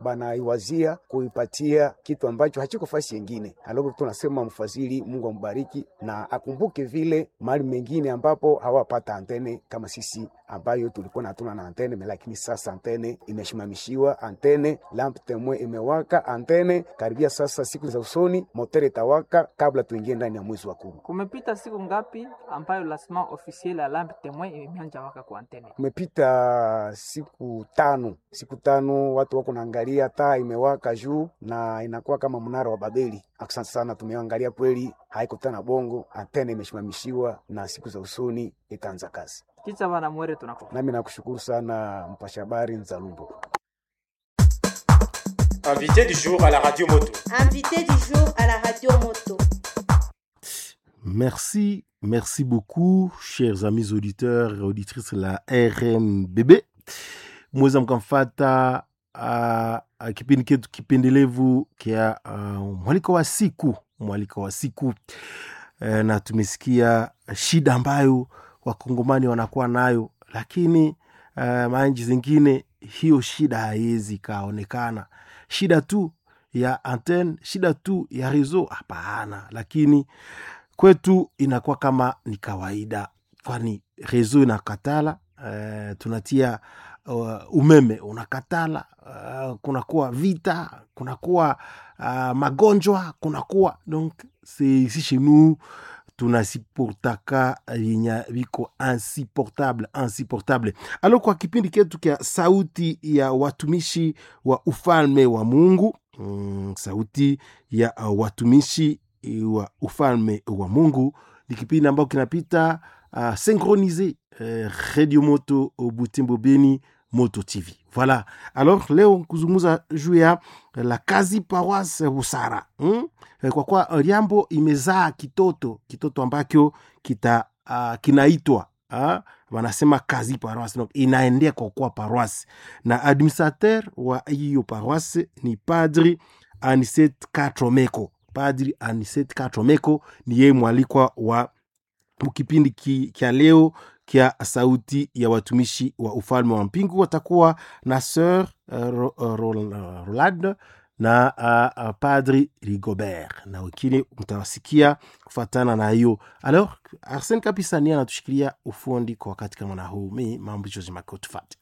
banaiwazia kuipatia kitu ambacho hachiko fasi yengine. Alafu tunasema mfadhili, Mungu ambariki na akumbuke vile mahali mengine ambapo hawapata antene kama sisi ambayo tulikuwa hatuna na antene, lakini sasa antene imeshimamishiwa, antene lamp temwe imewaka, antene karibia sasa, siku za usoni motere itawaka kabla tuingie ndani ya mwezi wa kumi. Kumepita siku ngapi ambayo lasma officiel ya lampe temoin imeanja waka kwa antene? Kumepita siku tano, siku tano watu wako naangalia taa imewaka juu na inakuwa kama mnara wa Babeli. Asante sana, tumeangalia kweli, haiko tena bongo, antene imeshimamishiwa na siku za usoni itaanza kazi. Kicha bana mwere tunako. Nami nakushukuru sana mpasha habari Nzalumbo. Invité du jour à la radio moto. Invité du jour à la radio moto. Merci, merci beaucoup, chers amis auditeurs et auditrices de la RMBB. Mweza mkamfata uh, uh, kipindi ketu kipendelevu kia uh, mwaliko wa siku mwaliko wa siku uh, na tumesikia shida ambayo wakongomani wanakuwa nayo, lakini uh, manchi zingine hiyo shida haiwezi ikaonekana. Shida tu ya antenne, shida tu ya reseau, hapana, lakini kwetu inakuwa kama ni kawaida, kwani reseau inakatala. Uh, tunatia uh, umeme unakatala. Uh, kunakuwa vita, kunakuwa uh, magonjwa, kunakuwa donc c'est ici chez nous tunasipotaka yenye viko insupportable insupportable. Alo, kwa kipindi ketu kya sauti ya watumishi wa ufalme wa Mungu mm, sauti ya uh, watumishi wa ufalme wa Mungu ni kipindi ambacho kinapita uh, synchronise uh, Radio Moto Butembo Beni Moto TV. Voilà. Alors leo kuzungumza juu ya la kazi paroisse Busara hmm? Kwa kwa Liambo imezaa kitoto kitoto ambacho kita uh, kinaitwa uh, wanasema kazi paroisse, donc inaendea kwa kwa paroisse, na administrateur wa hiyo paroisse ni Padri Aniset Katromeko. Padri Aniset Katromeko ni yeye mwalikwa wa kipindi ki, kya leo kya sauti ya watumishi wa ufalme wa mpingu. Watakuwa na Sir uh, Ro, uh, Rolad na uh, uh, Padri Rigobert na wengine mtawasikia kufatana na hiyo. Alors Arsene kabisa ni anatushikilia ufundi kwa wakati kama na huu, mi mambo hicho zimakotufate